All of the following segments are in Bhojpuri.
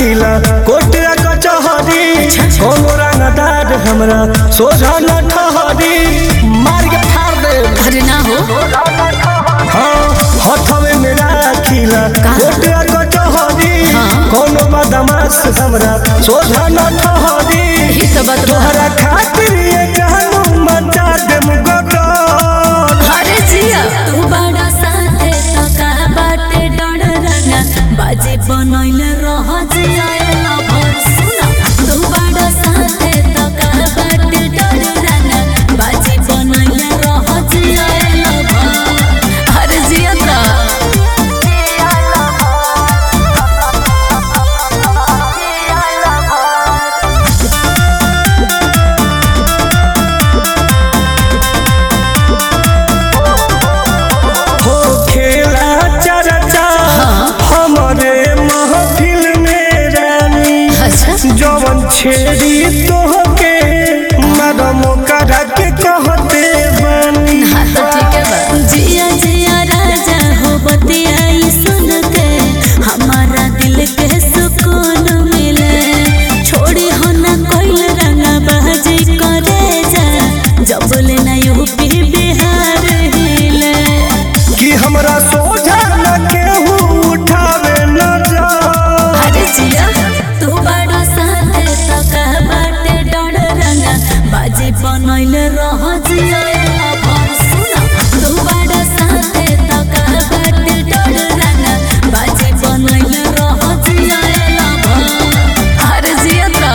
राखिला कोटिया कचहरी कोनो रंगदार हमरा सोझा न ठहरी मार के फाड़ दे अरे ना हो हाँ हथवे में राखिला कोटिया कचहरी कोनो बदमाश हमरा सोझा न ठहरी ही तो बात बा। तोहरा खातिर ये जानू मचा दे मुगटर अरे जिया तू बड़ा साथे तो का बाटे डर रंगा बाजे बनैले रह जिया ना भर सुना तू बड़ा साथे तो का बाटे डर रंगा बाजे बनैले रह जिया ना भर अरे जिया तो हो खेला चर्चा हमरे महफिल में रानी अच्छा जवन छेड़ी तोहके मरम करा के कहते बानी हाँ तो ठीक है बा जिया जिया राजा हो बतियाई सुन के हमारा दिल के सुकून मिले छोड़ी हो ना कोई रंगा बाजी करे जा जब ले ना यूपी बिहार हिले कि हमरा सोझा न केहू उठावे न जा अरे जिया तू बड़ा साथे तो का बाटे डर रंगा बाजी बनैले रह जिया भर सुना तू बड़ा साथे तो का बाटे डर रंगा बाजी बनैले रह जिया भर अरे जिया तो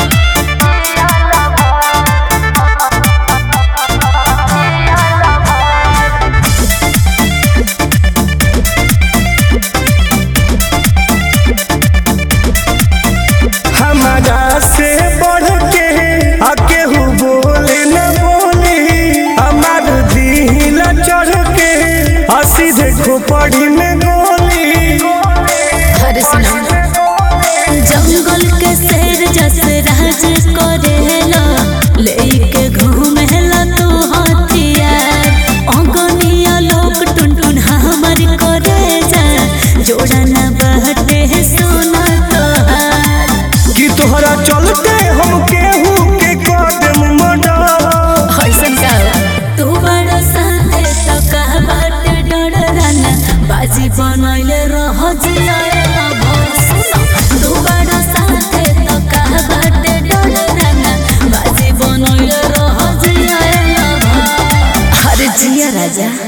हमारा से बढ़ के आ केहू बोले न बोली हमार दिल चढ़ के आ सीधे खोपड़ी में गोली अरे सुना जंगल के शेर जस राज करेला लेके घूमेला तू हथियार अगनिया लोग टुन टुन हमर करे जा जोड़ा ना बहटे सोना तोहार कि तोहरा चलते हम केहू के कदम मडर ऐसन का तू बड़ा साथे तो का बाटे डर राना बाजी बनैले रह जिया भर सुना तू बड़ा साथे तो का बाटे डर राना बाजी बनैले रह जिया भर अरे जिया राजा